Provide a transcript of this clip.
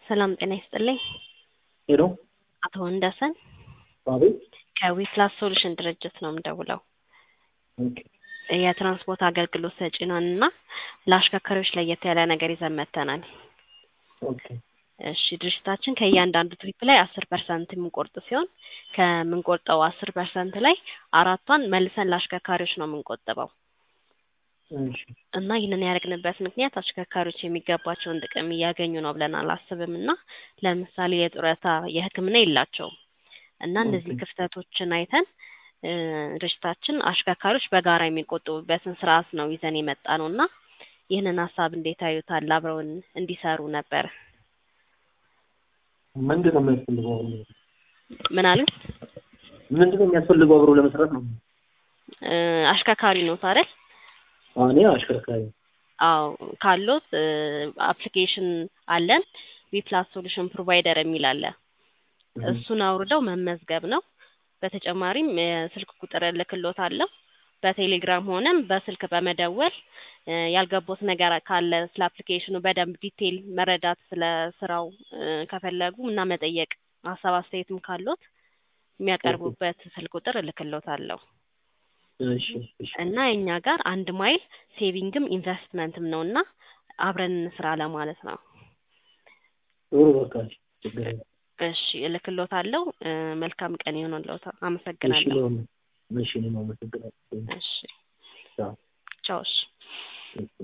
ሰላም ጤና ይስጥልኝ። ሄሎ አቶ ወንደሰን አቤት። ከዊፕላስ ሶሉሽን ድርጅት ነው የምደውለው። ኦኬ የትራንስፖርት አገልግሎት ሰጪ ነን እና ለአሽከርካሪዎች ለየት ያለ ነገር ይዘን መጥተናል። ኦኬ እሺ ድርጅታችን ከእያንዳንዱ ትሪፕ ላይ አስር ፐርሰንት የምንቆርጥ ሲሆን ከምንቆርጠው አስር ፐርሰንት ላይ አራቷን መልሰን ለአሽከርካሪዎች ነው የምንቆጥበው እሺ እና ይህንን ያደረግንበት ምክንያት አሽከርካሪዎች የሚገባቸውን ጥቅም እያገኙ ነው ብለን አላስብም እና ለምሳሌ የጡረታ የሕክምና የላቸውም እና እነዚህ ኦኬ። ክፍተቶችን አይተን እ ድርጅታችን አሽከርካሪዎች በጋራ የሚቆጥቡበትን ስርዓት ነው ይዘን የመጣ ነው እና ይህንን ሀሳብ እንዴት ያዩታል? አብረውን እንዲሰሩ ነበር። ምንድን ነው የሚያስፈልገው? አብሮ ምን አሉኝ? ምንድን ነው የሚያስፈልገው አብሮ ለመስራት ነው? እ አሽከርካሪ ኖት አይደል? አዎ፣ እኔ አሽከርካሪ አዎ ካሎት አፕሊኬሽን አለን ዊፕላስ ሶሉሽን ፕሮቫይደር የሚል አለ። እሱን አውርደው መመዝገብ ነው። በተጨማሪም የስልክ ቁጥር እልክልዎታለሁ። በቴሌግራም ሆነም በስልክ በመደወል እ ያልገቦት ነገር ካለ ስለ አፕሊኬሽኑ በደንብ ዲቴይል መረዳት ስለ ስራው እ ከፈለጉ እና መጠየቅ ሀሳብ አስተያየትም ካሎት የሚያቀርቡበት ስልክ ቁጥር እልክልዎታለሁ። እሺ እሺ እና እኛ ጋር አንድ ማይል ሴቪንግም ኢንቨስትመንትም ነው እና አብረን እንስራ ለማለት ነው። ጥሩ በቃ እሺ፣ ችግር የለም። እሺ እልክልዎታለሁ። እ መልካም ቀን ይሁንልዎት። እሺ አመሰግናለሁ። ለሆነ እሺ እኔም አመሰግናለሁ። እሺ ቻው። ቻው። እሺ እሺ